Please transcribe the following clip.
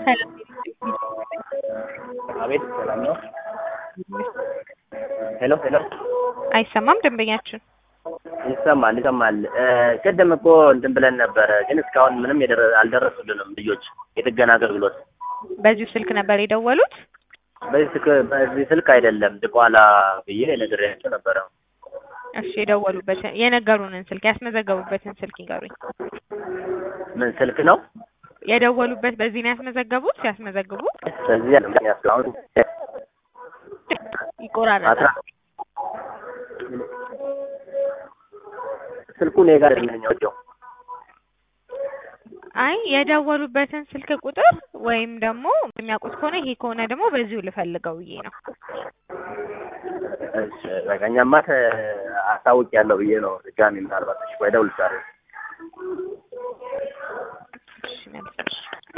አቤት ሰላም ነው? ሄሎ ሄሎ አይሰማም ደንበኛችን ይሰማል ይሰማል። ቅድም እኮ እንትን ብለን ነበረ፣ ግን እስካሁን ምንም የደረ- አልደረሱልንም ልጆች የጥገና አገልግሎት። በዚሁ ስልክ ነበር የደወሉት? በዚህ ስልክ በዚህ ስልክ አይደለም ድቋላ ብዬ ነግሬያቸው ነበረ። እሺ የደወሉበትን የነገሩንን ስልክ ያስመዘገቡበትን ስልክ ይንገሩኝ። ምን ስልክ ነው? የደወሉበት በዚህ ነው ያስመዘገቡት? ሲያስመዘግቡ በዚህ አይደለም እስካሁን ይቆራረጣል። አስራ ስልኩ እኔ ጋር አይደለም አይ የደወሉበትን ስልክ ቁጥር ወይም ደግሞ የሚያውቁት ከሆነ ይሄ ከሆነ ደግሞ በዚሁ ልፈልገው ብዬ ነው። እሺ በቃ እኛማ ተ- አስታውቂያለሁ ብዬ ነው ድጋሚ ምናልባት እሺ ቆይ እደውልልሻለሁ። እሺ መልካም።